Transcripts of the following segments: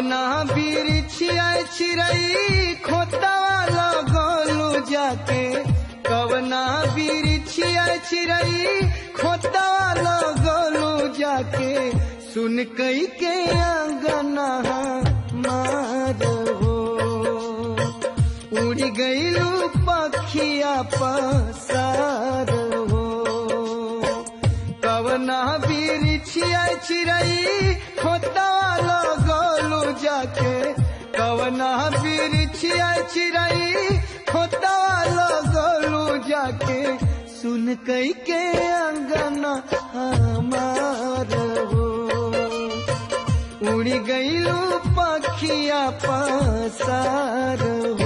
कवना बिरिछिया चिरई खोतवा लगलू जाके कवना बिरिछिया चिरई खोतवा लगलू जाके सुन कई के अंगना मार हो उड़ गईलू पखिया पसार हो कवना बिरिछिया चिरई खोतवा लगलू जाके कवना बिरिछिया चिरई खोतवा लगलू जाके सुन कई के अंगना हमार हो उड़ गईलू पखिया पसार हो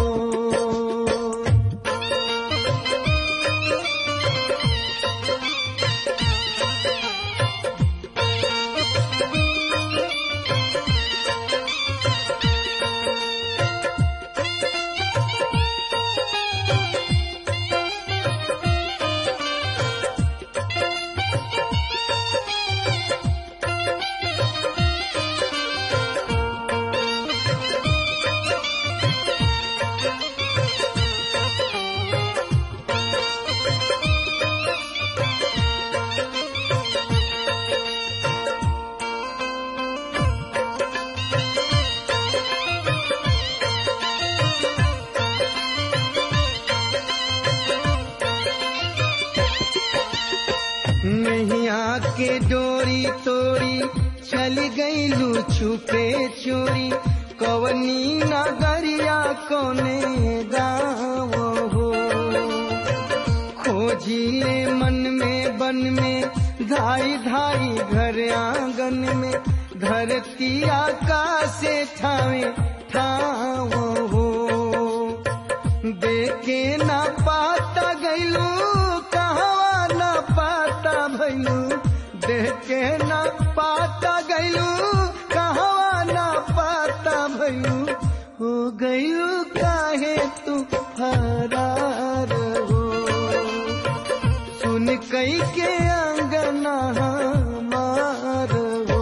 नैया के डोरी तोरी चल गईलू छुपे चोरी कवनी नगरिया कोने गाँव हो खोजिले मन में बन में धाई धाई घर आंगन में धरती आकाश ठावे ठाव हो देखे ना पाता गईलू कहवा ना पाता भैलू देखे ना पाता गईलू कहवा ना पाता भैलू हो गईलू काहे तू फरार हो सुन कई के अंगना हमार हो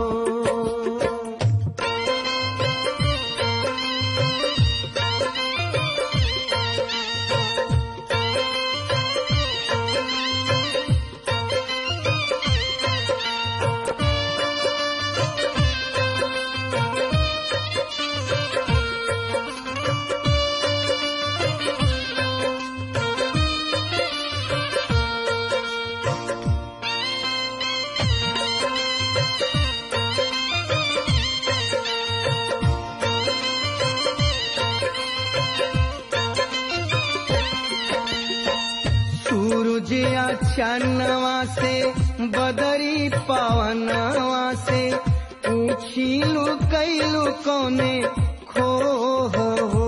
सूरज अचानवा से बदरी पवनवा से पूछीलू कैलू कोने खो हो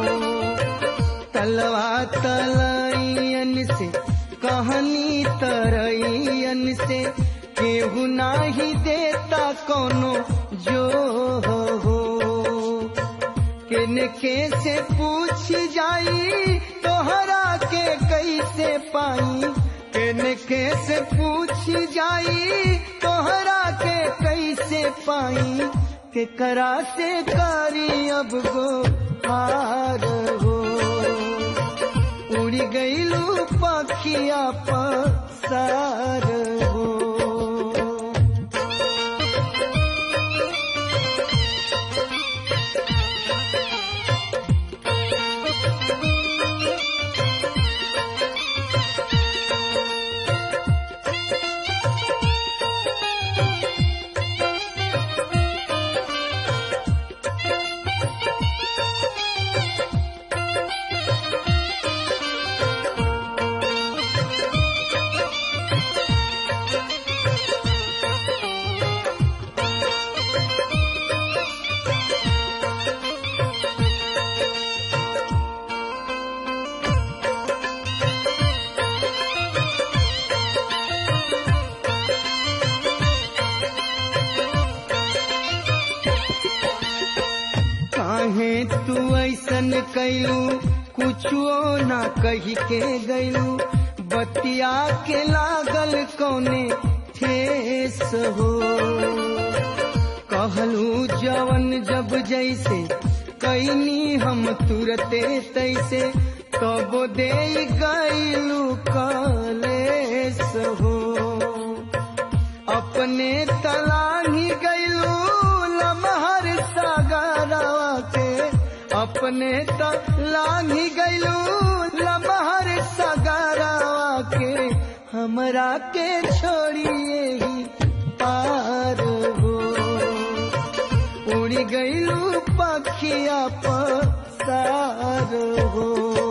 तलवा तलैयन से कहनी तरैयन से केहू नाही देता कोनो जो हो किनके से पूछ जाई तोहरा के कैसे पाई किनके से पूछ जाई तोहरा के कैसे पाई के करा से करी अब गो हार हो उड़ गईलू पखिया पसार हो काहे तू ऐसन कैलू कुछो ना कही के गैलू बतिया के लागल कौने ठेस हो कहलू जवन जब जैसे कैनी हम तुरते तैसे तब दे गईलू कलेस हो अपने तलाही गईलू लमहर सागरवा के अपने तलाही गईलू लमहर सागरवा के हमरा के छोड़िए ही पार हो उड़ी गईलू पखिया पसार हो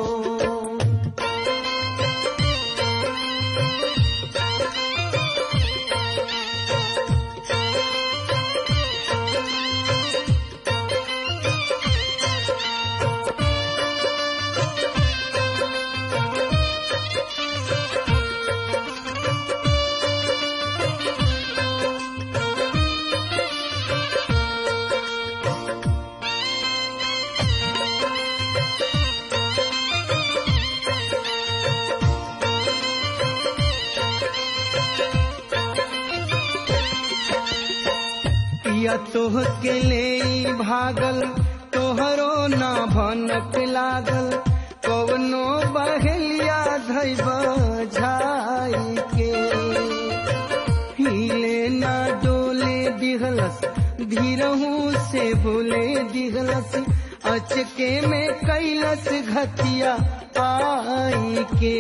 पिया तोह के ले भागल तोहरो ना भनक लागल कवनो बहेलिया धैब झाई के हिले ना डोले दिहलस धीरहू से बोले दिहलस अचके में कैलस घतिया आई के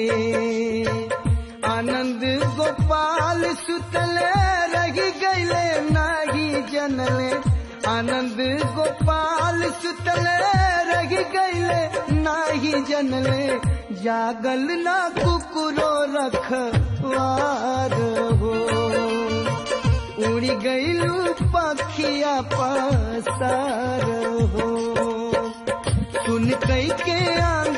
आनंद गोपाल सुतले रही गईले नाही जनले आनंद गोपाल सुतले रही गईले नाही जनले जागल ना कुकुरो रखवार हो उड़ी गईलू पखिया पसार हो सुन कई के आंग